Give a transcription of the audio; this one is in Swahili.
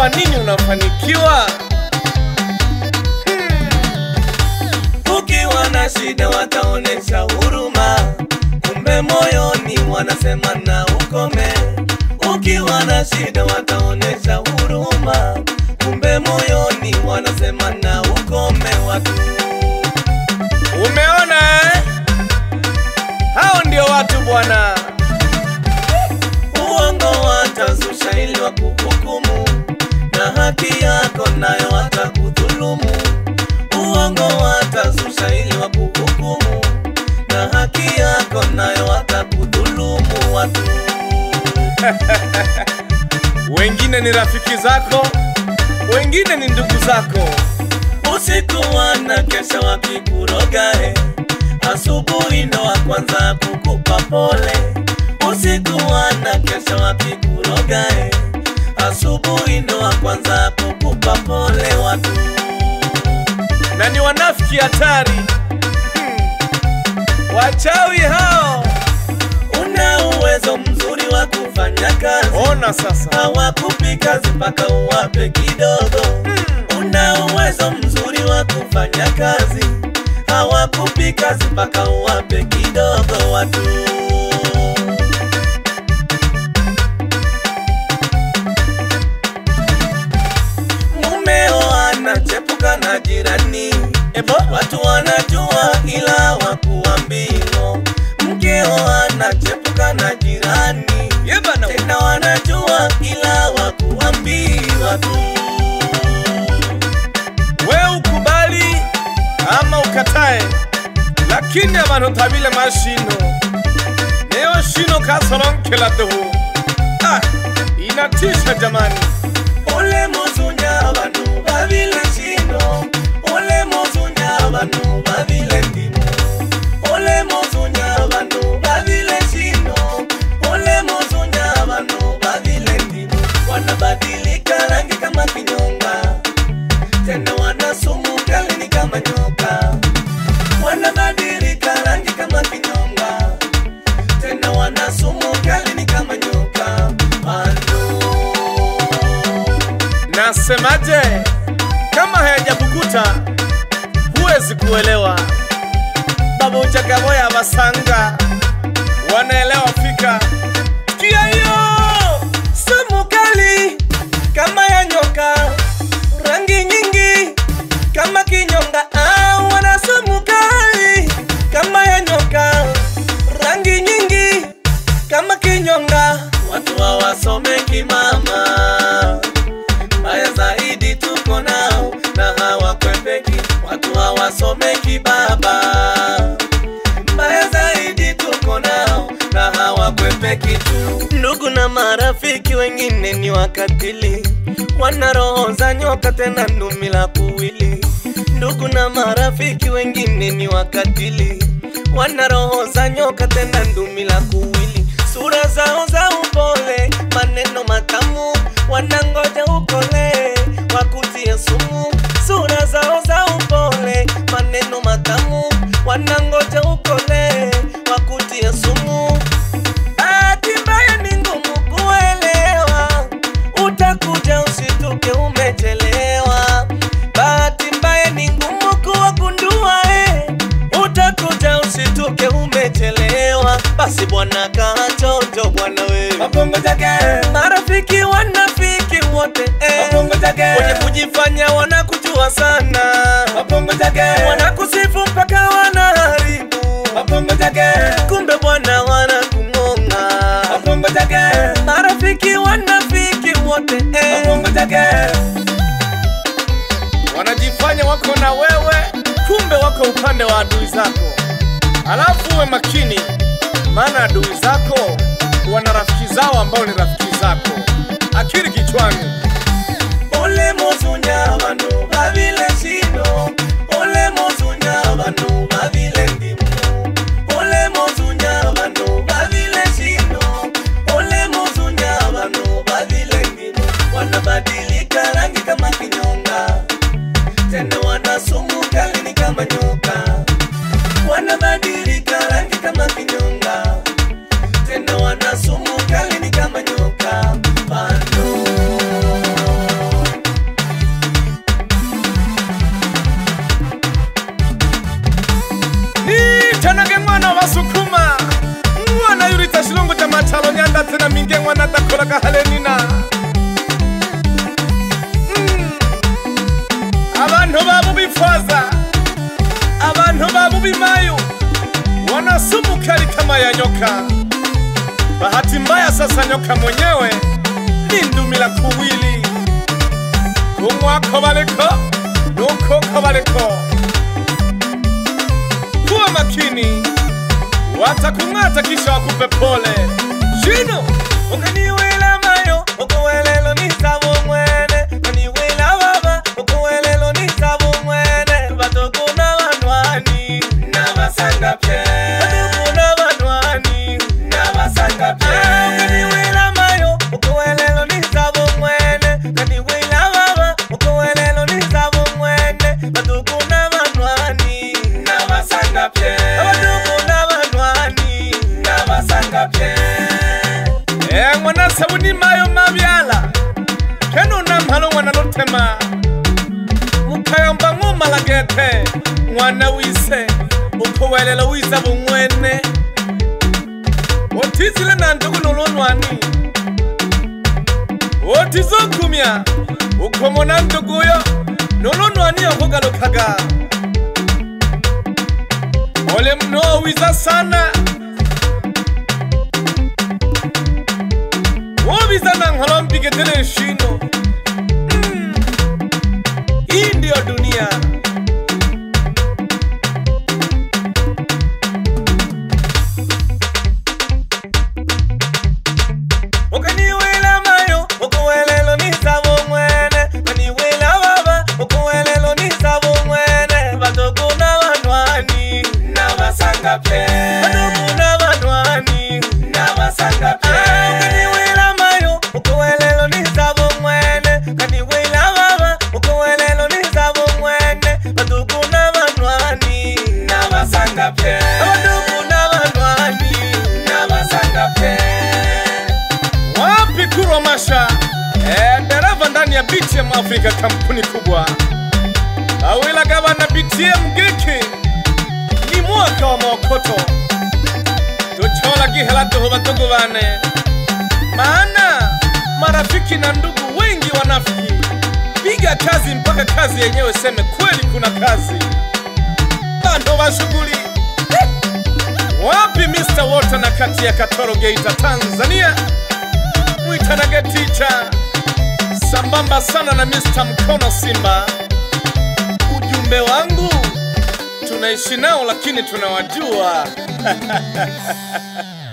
kwa nini unafanikiwa? Ukiwa na shida wataonesha huruma, kumbe moyoni wanasema na ukome. Ukiwa na shida wataonesha huruma, kumbe moyoni wanasema na ukome. Watu Umeona eh? Hao ndio watu bwana. uongo watazusha ili wakuhukumu, na haki yako nayo watakudhulumu. Uongo watazusha ili wakuhukumu, na haki yako nayo watakudhulumu. Watu Wengine ni rafiki zako, wengine ni ndugu zako. usiku wanakesha wakikurogae, asubuhi ndo wa kwanza kukupa pole. Usiku wanakesha wakikurogae, asubuhi ndo wa kwanza kukupa pole. Watu na ni wanafiki hatari. Hmm. Wachawi hao. una uwezo mzuri wa kufanya kazi, Ona sasa. hawakupi kazi mpaka uwape kidogo. Una uwezo mzuri wa kufanya kazi, hawakupi kazi mpaka uwape kidogo. Watu mumeo anachepuka na jirani, Ebo, watu wanajua ila wakuambio. Mkeo anachepuka na jirani, ye bana. tena wanajua ila wakuambiwa tu. We ukubali ama ukatae, lakini abantu tabile mashino neyo shino kasolonkela duhu. Ah, inatisha jamani. Ole muzunya abantu babile shino Ole muzunya abantu babile ndimu Ole muzunya abantu babile shino Ole muzunya abantu babile ndimu Wanabadilika rangi kama kinyonga Tena wana sumu kali ni kama nyoka Wanabadilika rangi kama kinyonga Tena wana sumu kali ni kama nyoka Ando Nasemaje? Kama hayajakukuta huwezi kuelewa. Babu Jagaboya Basanga wanaelewa fika. Sikia hiyo sumu kali kama ya nyoka, rangi nyingi kama kinyonga. Ah, wana sumu kali kama ya nyoka, rangi nyingi kama kinyonga. Watu hawasomeki mama, mbaya zaidi tuko nao na hawakwepeki. Watu hawasomeki baba, mbaya zaidi tuko nao na hawakwepeki tu. Ndugu na marafiki wengine ni wakatili, wana roho za nyoka tena ndumi la kuwili. Ndugu na marafiki wengine ni wakatili, wana roho za nyoka tena ndumi la kuwili. Sura zao za upole, maneno matamu, wanangoja ukole wakutie sumu. Sura zao za upole, maneno matamu, wanangoja ukole wakutie sumu. Bahati mbaya ni ngumu kuelewa, utakuja usituke umechelewa. Bahati mbaya ni ngumu kuwagundua, eh, utakuja usituke umechelewa. Basi bwana kaa chonjo bwana we, mabongo jage, marafiki wanafiki wote eh, mabongo jage, wenye kujifanya wanakujua sana, mabongo jage, wanakusifu mpaka wanaharibu, mabongo jage, kumbe bwana wanakung'ong'a. mabongo jage, marafiki wanafiki wote eh. mabongo jage. Wanajifanya wako na wewe, kumbe wako upande wa adui zako. Alafu uwe makini, maana adui zako wana rafiki zao ambao ni rafiki zako. Akili kichwani. ole mozunya abantu babile shino ole mozunya abantu babile ndimu ole mozunya abantu babile shino ole mozunya abantu babile ndimu wanabadilika rangi kama kinyonga tena wana sumu kali ni kama nyoka wanabadilika rangi kama kinyonga tena wana sumu kali ni kama nyoka bando sumu kali kama ya nyoka. Bahati mbaya sasa nyoka mwenyewe ni ndumila kuwili kumwako baliko nukoko baliko. Kuwa makini, watakung'ata kisha wakupe pole. Shino ukaniwela mayo ukuwelelo nisabo mwene kaniwela baba ukuwelelo nisabo mwene batokuna banwani nabasanga pye batokuna banwani nabasanga pye ukaniwela mayo ukuwelelo nisabo mwene kaniwela baba ukuwelelo nisabo mwene batokuna banwani nabasanga pye batokuna banwani nabasanga pye e mwana sabuni mayo mabyala keno na mhalo mwana lotema mukayamba ng'umala gete mwana wise ukuwelela wiza bumwene otizile na ndugu nolonwani otizokumya ukomona nduguyo nolonwani okugalukaga ole mno wiza sana wobiza na nkolo mpigetele shino mm. hii ndiyo dunia ukaniwela mayo ukuwelelo nisabo mwene kaniwela baba ukuwelelo nisabo mwene batokuna banwani nabasanga pe batokuna banwani nabasanga pe ukaniwela mayo ukuwelelo nisabo mwene kaniwela baba ukuwelelo nisabo mwene batokuna banwani nabasanga pe batokuna banwani nabasanga pe wapi kurwa masha e, dereva ndani ya BTM Afrika, kampuni kubwa awila gavana BTM giki ni mwaka wa maokoto tuchola gihela tuhuba tugubane maana marafiki na ndugu wengi wanafiki piga kazi mpaka kazi yenyewe seme kweli kuna kazi bando wa shughuli wapi Mr. Water na kati ya Katoro Geita Tanzania mwitanage ticha sambamba sana na Mr. Mkono Simba. Ujumbe wangu tunaishi nao lakini tunawajua.